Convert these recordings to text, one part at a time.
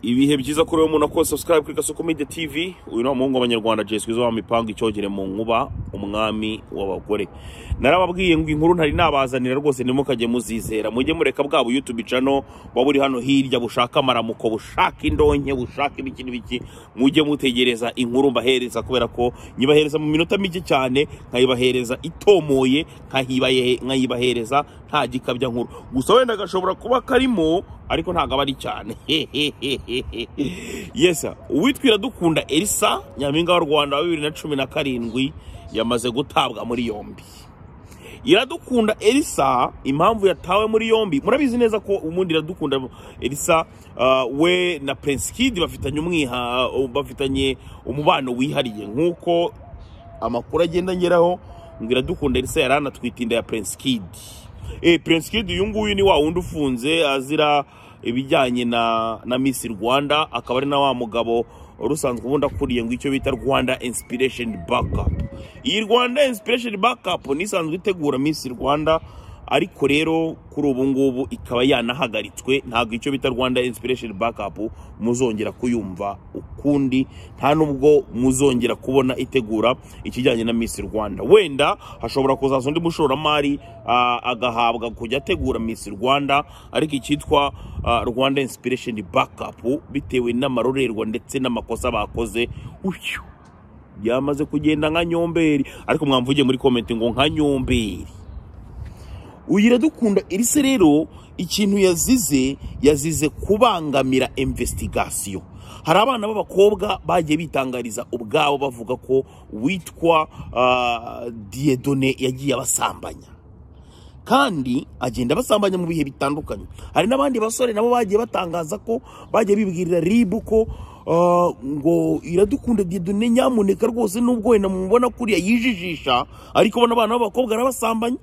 ibihe byiza kuri wowe umuntu akora subscribe kuri gasoko media tv uyu ni umuhungu w'abanyarwanda jesi wizo wamipanga icyogere mu nkuba umwami w'abagore narababwiye ngo inkuru ntari nabazanira rwose nimukajye muzizera mujye mureka bwa buyutubi cano waba uri hano hirya bushaka amaramuko bushaka indonke bushaka ibiki n'ibiki mujye mutegereza inkuru mbahereza kubera ko nyibahereza mu minota mike cyane nkayibahereza itomoye nkayibaye- nkayibahereza nta gikabya nkuru gusa wenda gashobora kuba karimo ariko ntabwo aba ari cyane yesa uwitwira dukunda elisa nyampinga w'u rwanda wa bibiri na cumi na karindwi yamaze gutabwa muri yombi iradukunda elisa impamvu yatawe muri yombi murabizi neza ko ubundi iradukunda elisa ah, we na prince kid bafitanye umwiha bafitanye umubano wihariye nk'uko amakuru agenda ngeraho ngo iradukunda elisa yari anatwite inda ya prince kid eh prince kid uyu nguyu ni wa wundi ufunze azira ibijyanye na na miss rwanda akaba ari na wa mugabo rusanzwe ubundi akuriye ngo icyo bita rwanda inspiration backup iyi rwanda inspiration backup ni isanzwe itegura miss rwanda ariko rero kuri ubu ngubu ikaba yanahagaritswe ntabwo icyo bita rwanda inspiration backup muzongera kuyumva ukundi nta nubwo muzongera kubona itegura ikijyanye na miss rwanda wenda hashobora kuzaza undi mushoramari ah, agahabwa kujya ategura miss rwanda ariko icyitwa ah, rwanda inspiration backup bitewe n'amarorerwa ndetse n'amakosa bakoze uyu yamaze kugenda nka nyomberi ariko mwamvuge muri komenti ngo nka nyomberi ugira dukunda iri se rero ikintu yazize yazize kubangamira investigasiyo hari abana b'abakobwa bagiye bitangariza ubwabo bavuga ko witwa ah, diyedone yagiye abasambanya kandi agenda basambanya mu bihe bitandukanye hari n'abandi basore nabo bagiye batangaza ko bagiye bibwirira ribu ko ah, ngo iradukunda diyedone nyamuneka rwose nubwo wenda mubona kuriya yijijisha ariko ubona abana b'abakobwa arabasambanya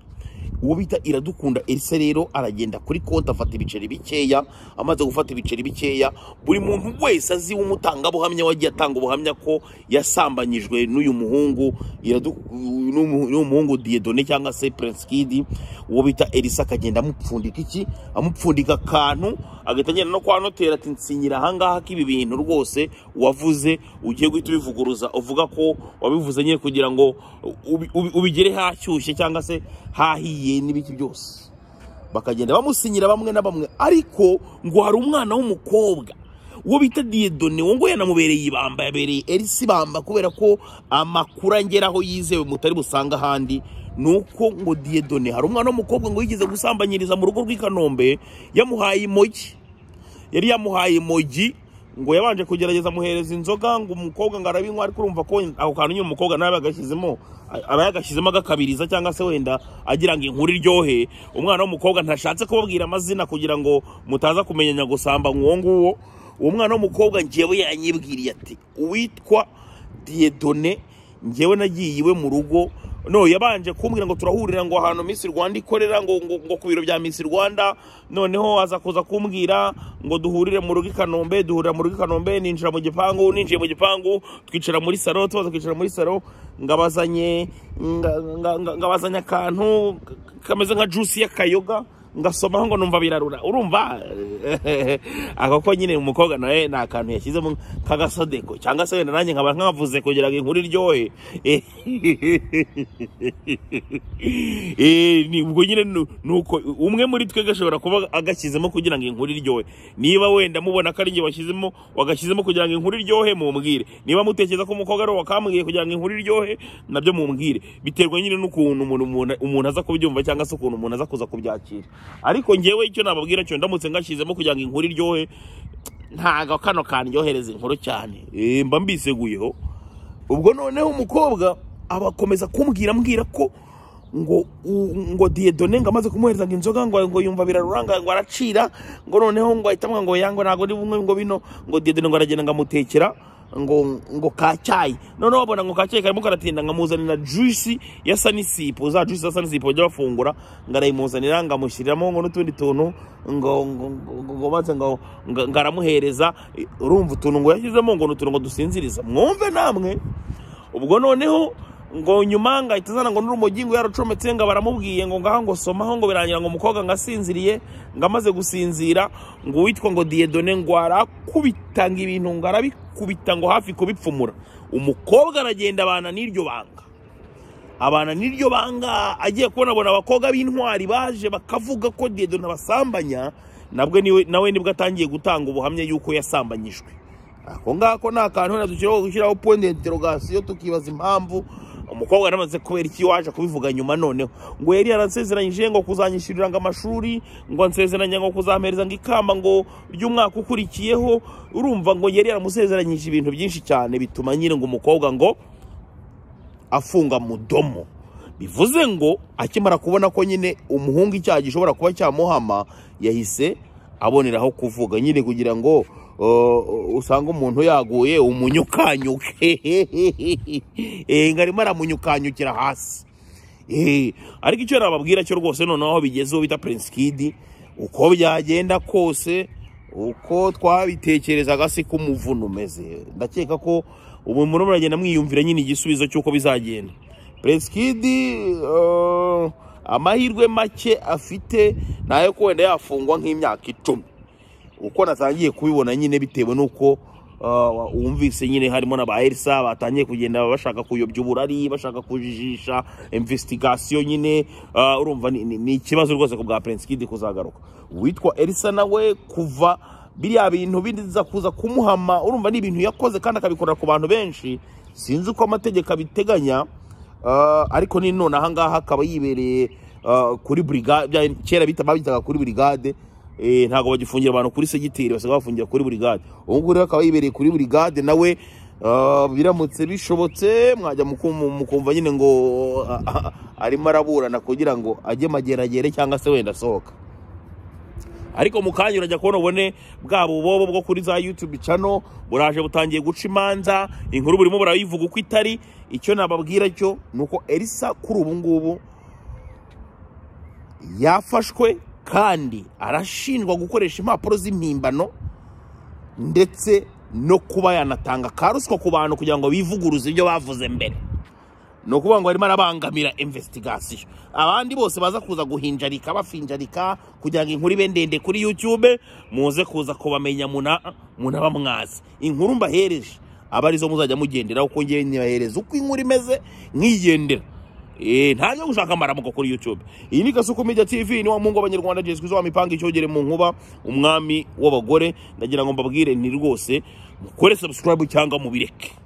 uwo bita iradukunda elisa rero aragenda kuri konti afata ibiceri bikeya amaze gufata ibiceri bikeya buri muntu wese azi w'umutangabuhamya wagiye atanga ubuhamya ko yasambanyijwe n'uyu muhungu Iradu- n'umu- n'uyu muhungu diyedone cyangwa se prince kidi uwo bita elisa akagenda amupfundika iki amupfundika akantu agahita agenda no kwa noteri ati nsinyira ahangaha k'ibi bintu rwose wavuze ugiye guhita ubivuguruza uvuga ko wabivuze nyine kugira ngo ubi- ubi- ubigere hashyushye cyangwa se hahiye n'ibiki byose bakagenda bamusinyira bamwe na bamwe ariko ngo hari umwana w'umukobwa uwo bita diyedone wo ngo yanamubereye ibamba yabereye elisi ibamba kubera ko amakuru angeraho yizewe mutari busanga ahandi ni uko ngo diyedone hari umwana w'umukobwa ngo yigeze gusambanyiriza mu rugo rw'i kanombe yamuhaye imogi yari yamuhaye imogi ngo yabanje kugerageza amuhereza inzoga ngo umukobwa ngo arabinywa ariko urumva ko ako kantu nyine umukobwa nawe yagashyizemo aba yagashyizemo agakabiriza cyangwa se wenda agira ngo inkuru iryohe umwana w'umukobwa ntashatse kubabwira amazina kugira ngo mutaza kumenyanya gusamba nk'uwo nguwo uwo mwana w'umukobwa ngewe yanyibwiriye ati uwitwa diyedone ngewe nagiye iwe mu rugo no yabanje kumbwira ngo turahurira ngo ahantu Miss Rwanda ikorera ngo, ngo, ngo ku biro bya Miss Rwanda noneho aza kuza kumbwira ngo duhurire mu rugo i Kanombe duhurira mu rugo i Kanombe ninjira mu gipangu ninjiye mu gipangu twicara muri salo tubaza kwicara muri salo ngabazanye nga- nga- nga- ngabazanye akantu kameze nka juice y'akayoga ngasomaho ngo numva birarura urumva ako ko nyine umukobwa nawe ni akantu yashyizemo nk'agasodeko cyangwa se wenda nanjye nkaba nkavuze kugira ngo inkuru iryohe Eh, ni- ubwo nyine nu- nuko umwe muri twe gashobora kuba agashyizemo kugira ngo inkuru iryohe niba wenda mubona ko ari njye washyizemo wagashyizemo kugira ngo inkuru iryohe mubwire niba mutekereza ko umukobwa ari uwo wakambwiye kugira ngo inkuru iryohe nabyo mubwire biterwa nyine n'ukuntu umuntu umuntu- umuntu aza kubyumva cyangwa se ukuntu umuntu aza kuza kubyakira ariko ngewe icyo nababwira cyo ndamutse ngashyizemo kugira ngo inkuru iryohe ntago kano kandyohereza inkuru cyane Eh, mba mbiseguyeho ubwo noneho umukobwa abakomeza kumbwira ambwira ko ngo u- ngo diyedone ngo amaze kumuhereza ngo inzoga ngo ngo yumva biraruranga ngo aracira ngo noneho ngo ahita amwanga ngo yango ntabwo ari bumwe ngo bino ngo diyedone ngo aragenda ngo amutekera ngo ngo kacyayi noneho babona ngo kacyayi karimo karatinda ngo amuzanira juice ya sanisipo za juice za sanisipo bajya bafungura ngo arayimuzanira ngo amushyiriramo ngo n'utundi tuntu ngo ngo ngo ngo maze ngo ngo ngo aramuhereza Eh, urumva utuntu ngo yashyizemo ngo ni utuntu ngo dusinziriza mwumve namwe ubwo noneho ngo nyuma ngo ahita azana ngo n'urumogi ngo yarucometse ngo baramubwiye ngo ngaha ngo somaho ngo birangira ngo umukobwa ngo asinziriye ngo amaze gusinzira ngo uwitwa ngo diyedone ngo arakubita ngo ibintu ngo arabikubita ngo hafi kubipfumura umukobwa aragenda abana n'iryo banga abana n'iryo banga agiye kubona abona abakobwa b'intwari baje bakavuga ko diyedone abasambanya nabwo niwe- nawe nibwo atangiye gutanga ubuhamya yuko yasambanyijwe ako ngako ni akantu wenda dushyiraho gushyiraho point d'interrogation tukibaza impamvu umukobwa yaramaze kubera iki waje kubivuga nyuma noneho ngo yari yaransezeranyije ngo kuzanyishyurira ngo amashuri ngo ansezeranya ngo kuzampereza ngo ikamba ngo ry'umwaka ukurikiyeho urumva ngo yari yaramusezeranyije ibintu byinshi cyane bituma nyine ngo umukobwa ngo afunga mudomo bivuze ngo akimara kubona ko nyine umuhungu icyaha gishobora kuba cyamuhama yahise aboneraho kuvuga nyine kugira ngo uh, usange umuntu yaguye umunyukanyuke Eh, ngo arimo aramunyukanyukira hasi Eh, ariko icyo nababwira cyo rwose noneho aho bigeze uwo bita prince kid uko byagenda kose uko twabitekerezaga si ko umuvuna umeze ndakeka ko ubu muri muragenda mwiyumvira nyine igisubizo cy'uko bizagenda prince kid eh, amahirwe make afite ni ayo ko wenda yafungwa nk'imyaka icumi uko natangiye kubibona nyine bitewe n'uko uh, wumvise nyine harimo na ba elisa batangiye kugenda bashaka kuyobya uburari bashaka kujijisha investigation nyine uh, urumva ni- ni ni ikibazo rwose ku bwa prince kid kuzagaruka uwitwa elisa nawe kuva biriya bintu biza kuza kumuhama urumva ni ibintu yakoze kandi akabikorera ku bantu benshi sinzi uko amategeko abiteganya Uh, ariko ni none ahangaha akaba yibereye uh, kuri brigade bya- kera bita babitaga kuri brigade eh, ntabwo bagifungira abantu kuri segiteri basigaye bafungira kuri brigade ubu ngubu rero akaba yibereye kuri brigade nawe uh, biramutse bishobotse mwajya mukum- mukumva nyine ngo ah, ah, arimo araburana kugira ngo ajye mageragere cyangwa se wenda asohoka ariko mu kanya urajya kubona ubone bwa bubobo bwo kuri za YouTube channel buraje butangiye guca imanza inkuru burimo burayivuga uko itari icyo nababwira cyo ni uko Elisa kuri ubu ngubu yafashwe kandi arashinjwa gukoresha impapuro z'impimbano ndetse no kuba yanatanga karuswa ku bantu kugira ngo bivuguruze ibyo bavuze mbere ni ukuvuga ngo barimo arabangamira investigation abandi bose baza kuza guhinjarika bafinjarika kugira ngo inkuru ibe ndende kuri youtube muze kuza kubamenya muna- munaba mwazi inkuru mbahereje aba arizo muzajya mugenderaho kuko ngewe ntibahereza uko inkuru imeze nkigendera Eh, nta nyo gushaka amaramuko kuri youtube iyi ni gasuku media tv ni wa mungu w'abanyarwanda jesu kristo wamipanga icyogere mu nkuba umwami w'abagore ndagira ngo mbabwire ni rwose mukore subscribe cyangwa mubireke